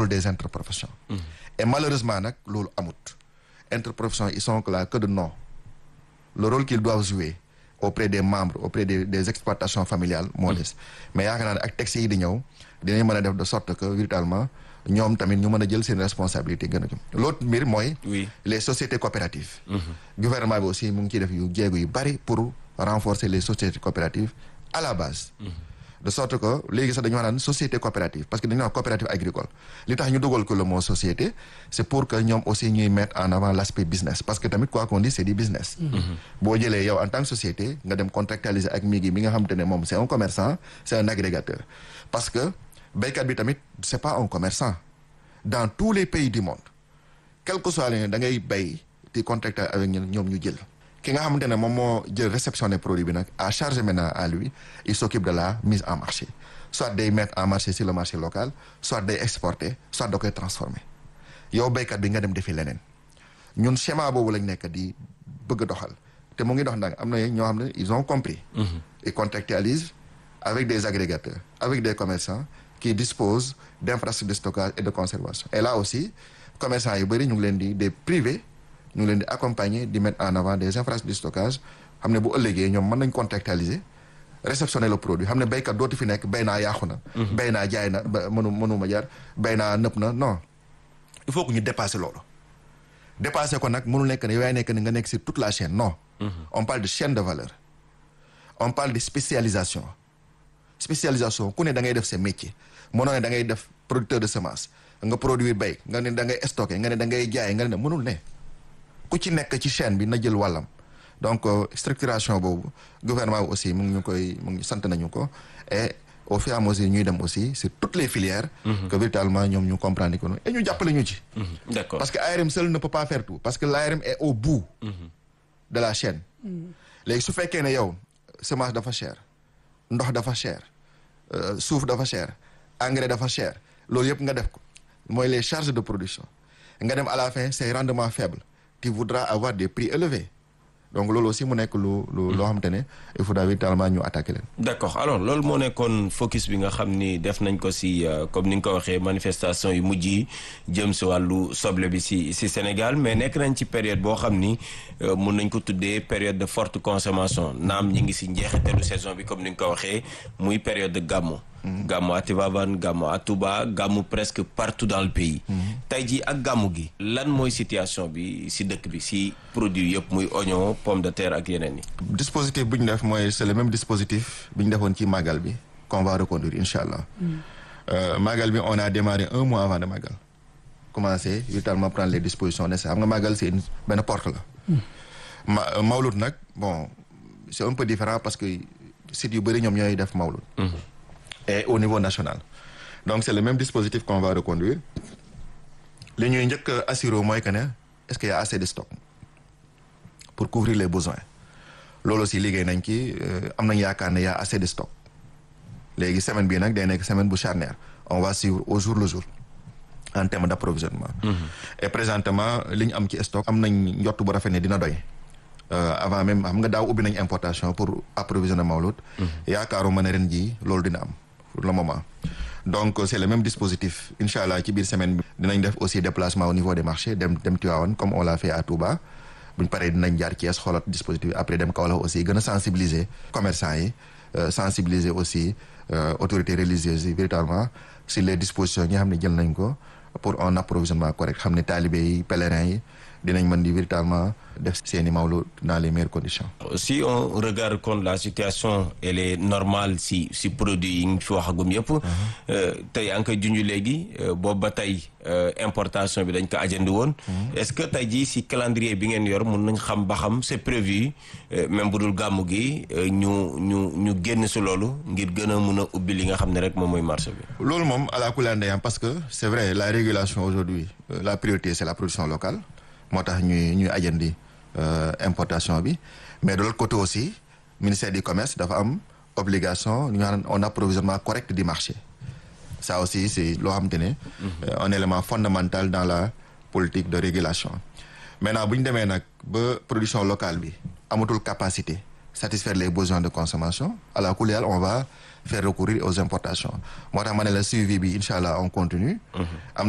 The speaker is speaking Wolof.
rôle des interprofessions et malheureusement nag loolu amut interprofessions ils sont là que de nom le rôle qu'ils doivent jouer auprès des membres auprès des des exploitations familiales moo des mais yaakaar naa ne ak textes yi di ñëw dinañ mën a def de sorte que véritablement ñoom tamit ñu mën a jël seen responsabilité gën a jëm l'autre mbir mooy oui les sociétés coopératives gouvernement bi aussi mu ngi ciy def yu jéego yu bari pour renforcer les sociétés coopératives à la base de sorte que léegi sax dañu wax naan société coopérative parce que dañu wax coopérative agricole li tax ñu dugal ko le mot société c'est pour que ñoom aussi ñuy mettre en avant l'aspect business parce que tamit quoi qu'on dise c'est du business boo jëlee yow en tant que société nga dem contractualiser ak migi mi nga xam te ne moom c'est un commerçant c'est un agrégateur parce que béykat bi tamit c'est pas un commerçant dans tous les pays du monde quel que soit le da ngay bay di contracter avec ñun ñoom ñu jël ki nga xamante ne moom moo jël réceptionné produit bi nag à charge maintenant à lui il s'occupe de la mise en marché soit day mettre en marché sur le marché local soit day exporter soit da koy transformer yow béykat bi nga dem defi leneen ñun schéma boobu lañ nekk di bëgg a doxal te mu ngi dox nag am na ñoo xam ne ils ont compris ils contractualisent avec des agrégateurs avec des commerçants qui disposent d'infrastructures de stockage et de conservation et là aussi commerçants yu bëri ñu ngi leen di des privés ñu ngi leen di accompagner di mettre en avant des infrastructures de stockage xam ne bu ëllëgee ñoom mën nañ contractualiser réceptionner le produit xam ne béykat dootu fi nekk béy naa yàqu na béy naa jaay na ba mënu mënuma jar béy naa nëpp na non il faut que ñu dépasser loolu dépasser ko nag mënul nekk ne yow yaay nekk ne nga nekk sur toute la chaîne non on parle de chaîne de valeur on parle de spécialisation spécialisation ku ne da ngay def sa métier mënoo ne da ngay def producteur de semence nga produire béy nga ne da ngay stocker nga ne da ngay jaay nga ne mënul ne ku ci nekk ci chaîne bi na jël wàllam donc structuration boobu gouvernement bi aussi mu ngi ñu koy mu ngi sant nañu ko et au fur et à mesure ñuy dem aussi sur toutes les filières que véritablement ñoom ñu comprendre ko et ñu jàppale ñu ci d'accord parce que ARM seul ne peut pas faire tout parce que l'ARM est au bout de la chaîne léegi su fekkee ne yow semence dafa cher ndox dafa cher suuf dafa cher engrais dafa cher loolu yëpp nga def ko mooy les charges de production nga dem à la fin c'est rendement faible tu voudras avoir des prix élevés donc loolu aussi mu nekk lu lu loo xamante ne il faudra véritablement ñu attaquer leen. d'accord alors loolu moo nekkoon focus bi nga xam ni def nañ ko ci comme ni nga ko waxee manifestation yu mujj yi jëm ci wàllu soble bi ci ci Sénégal mais nekk nañ ci période boo xam ni mun nañ ko tuddee période de forte consommation naam ñi ngi ci njeexitalu saison bi comme ni nga ko waxee muy période de gàmmu. gàmmu à Tivaouane gàmmu à Touba gàmmu presque partout dans le pays. tey jii ak gàmmu gi. lan mooy situation bi ci dëkk bi ci produit yëpp muy oignon pomme de terre ak yeneen yi. dispositif bu ñu def mooy c'est le même dispositif bi ñu defoon ci Magal bi qu'on va reconduire incha allah. Magal bi on a démarré un mois avant de Magal. commencé véritablement prendre les dispositions nécessaires xam nga Magal c'est une benn porte la. ma Mawlud nag bon c'est un peu différent parce que sites yu bëri ñoom ñooy def Mawlud. et au niveau national donc c'est le même dispositif qu'on va reconduire li ñuy njëkk a assurer mooy que ne est-ce qu'il y a assez de stock pour couvrir les besoins loolu aussi liggéey nañ ci am nañ yaakaar ne y a assez de stock léegi semaine bii nag day nekk semaine bu charnière on va suivre au jour le jour en termes d'approvisionnement et présentement li ñu am ci stock am nañ njott bu rafet ne dina doy avant même xam nga daaw ubbi nañ importation pour approvisionner Mawlud yaakaaruma ne ren jii loolu dina am pour le moment donc c'est le même dispositif incha allah ci biir semaine bi dinañ def aussi déplacement au niveau des marchés dem dem Tivaouane comme on l'a fait à Touba buñ paree dinañ jaar Thiès xoolaat dispositif après dem Kaolack aussi gën a sensibiliser commerçants yi sensibiliser aussi autorités religieuses yi véritablement sur les dispositions yi nga xam ne jël nañ ko pour un approvisionnement correct xam ne talibé yi pèlerins yi dinañ mën di véritablement def seeni mawlu dans les meilleures conditions. si on regarde compte la situation elle est normale si si produit yi nga fi waxagum yëpp. tey yaa ngi koy junj léegi boobu ba tey importation bi dañ ko ajandi woon. est-ce que tey jii si calendrier bi ngeen yor mun nañ xam ba xam c'est prévu même bu dul gàmmu gi ñu ñu ñu génn si loolu ngir gën a mun a ubbi li nga xam ne rek moom mooy marché bi. loolu moom à la couleur ndeyam parce que c'est vrai la régulation aujourd'hui la priorité c'est la production locale. moo tax ñuy ñuy ajandi importation bi mais de l'autre côté aussi ministère du commerce dafa am obligation ñu naan un approvisionnement correct du marché ça aussi c'est loo xamante ne un élément fondamental dans la politique de régulation maintenant bu ñu demee nag ba production locale bi amatul capacité satisfaire les besoins de consommation à la couleur on va faire recourir aux importations moo tax ma ne la suivi bi incha allah on continue am